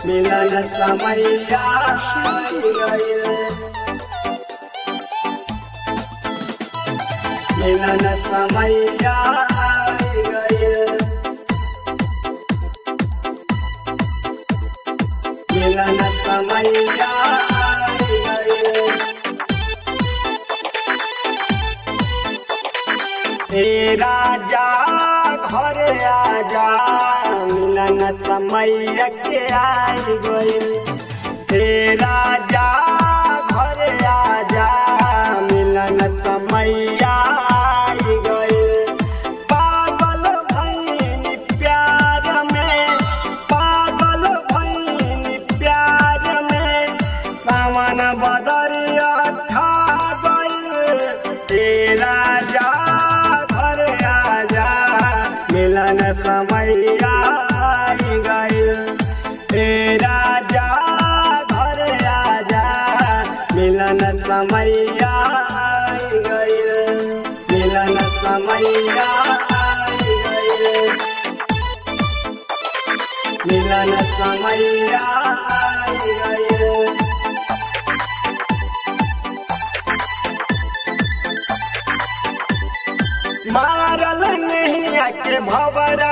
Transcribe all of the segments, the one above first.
मिलन समैया गइल मिलन समैया गइल मिलन समैया गइल हे राजा घर आजा मिलन समय के आई गइल हे राजा घर आजा मिलन समय आई गइल पागल भैनी प्यार में पागल भैनी प्यार में सावन बदरिया छा गइल हे राजा घर आजा मिलन समय आई गइल हे राजा घर आजा मिलन समय आई गइल मिलन समय आई गइल मिलन समय आई गइल मारल नहीं के भवरा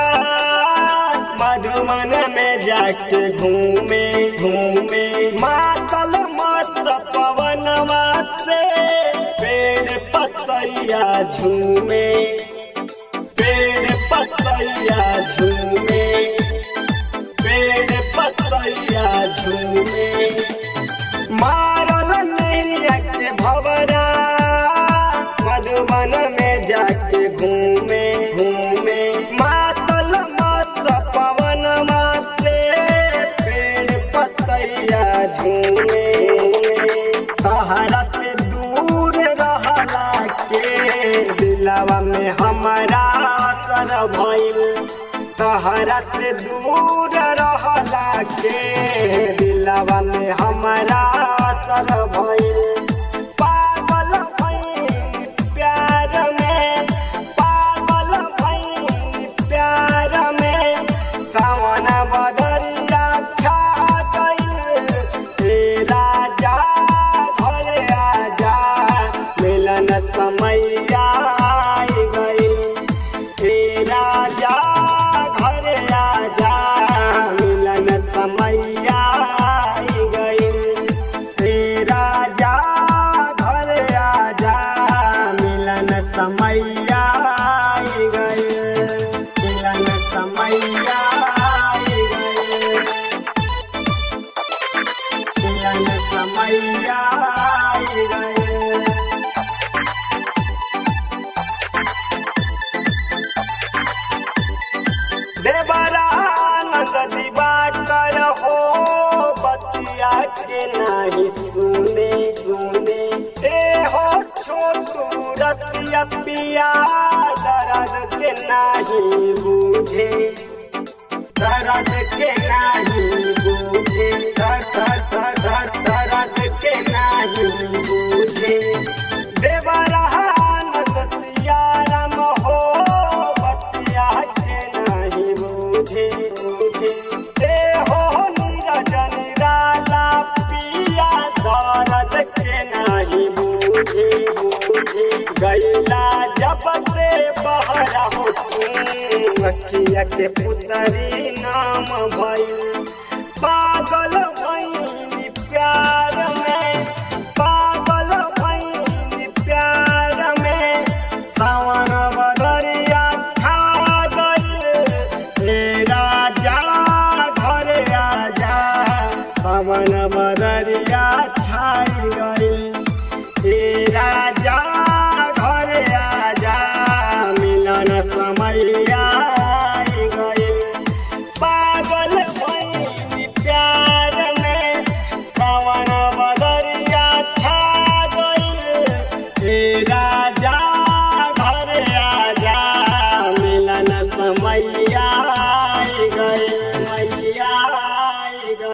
मधुमन में जाके घूमे घूमे मातल मस्त पवनवा से पेड़ पतैया झूमे पेड़ पतैया झूमे पेड़ पतैया झूमे मारल नहीं के भवरा मधुबन में जाके घूमे घूमे मातल मत पवन माते पेड़ पतैया झूमे तहरत दूर रहला के दिलवा में हमारा असर भइल तहरत दूर रहला के दिलवा में हमारा असर भइल पागल भइल प्यार में पागल भइल प्यार में सावन बदरिया छा गइल हे राजा घर आजा मिलन समय आई गइल हे राजा घर आजा मिलन समय आई गइल हे राजा घर आजा मिलन समय आई गइल मिलन समय आई गइल मिलन समय आई गइल देवरानंद दिवाकर हो बतिया के नहीं सुने सुने ए हो छोटू रतिया पिया दर्द के नहीं बूझे दर्द के नहीं बूझे दर दर दर दर दर्द के नहीं बूझे देवरानंद सियाराम हो बतिया के नहीं बूझे बूझे ए हो नीरज निराला पिया दर्द के नहीं बूझे बूझे गैला जब से बहरा हो तू अखिया के पुतरी नाम भइल